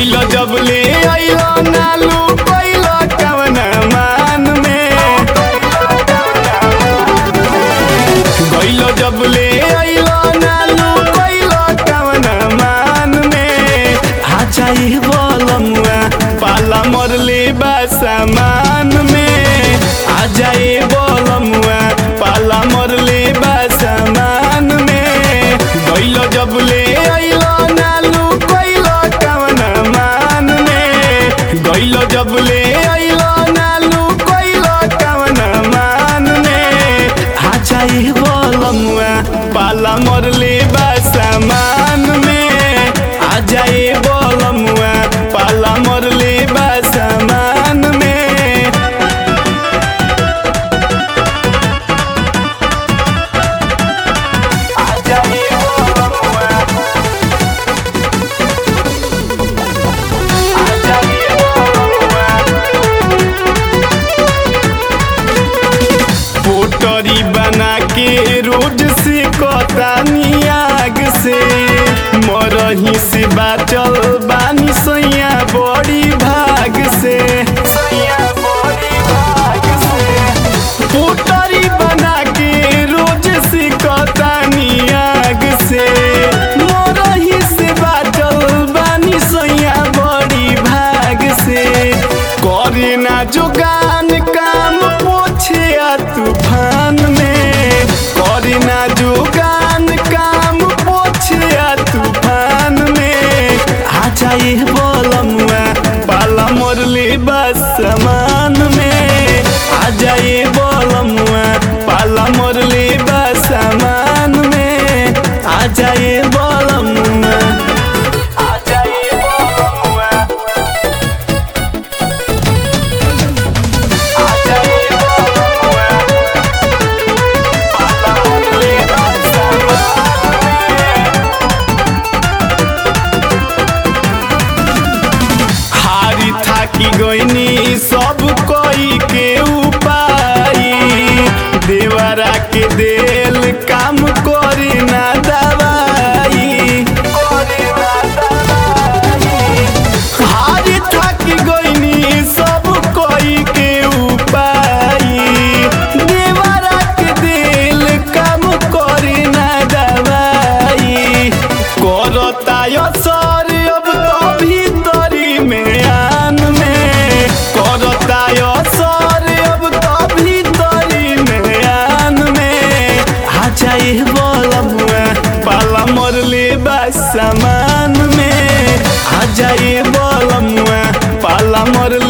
गइल जब ले आइल नालू कैल कवन मान में गइल जब ले आइल नालू कैल कवन मान में आ जाई बोलमुआ पाला मरले बा सामान में आ जाए बोलमुआ पाला मरले बा सामान में गइल जब ले आइल नालू कैल कवन मान में गइल जब ले आइल नालू कैल कवन मान में आ जाए बोलमुआ पाला मरले बा सामान में आ जाए बोलमुआ पाला मरले बा सामान में आ जाए बोलमुआ आ जाए बोलमुआ पोटरी बना के रोज से कतानी आग से मरही से बाचल बानी सैया बड़ी भाग से सैया बड़ी भाग से पोटरी बना के रोज से कतानी आग से मरही से बाचल बानी सैया बड़ी भाग से करे ना जोगान काम पोछे आ तूफान में करे ना जोगान काम पोछे आ तूफान में आ जाए बोलमुआ पाला मरले बस समान में आ जाए बोलमुआ पाला मरले बस समान में आ जाए बोलमुआ आ जाए बोलमुआ आ जाए बोलमुआ पाला मरले बस समान में हारी थाकी गईनी सब कोई के उपाय देवरा के देल काम करे ना दवाई करे ना दवाई हारी थाकी गईनी सब कोई के उपाय देवरा के देल काम करे ना दवाई करता सर अब तो भीतरी में आन में करता सर अब तो भीतरी में आन में आ जाए बोलमुआ पाला मरले बा सामान में आ जाए बोलमुआ पाला मरले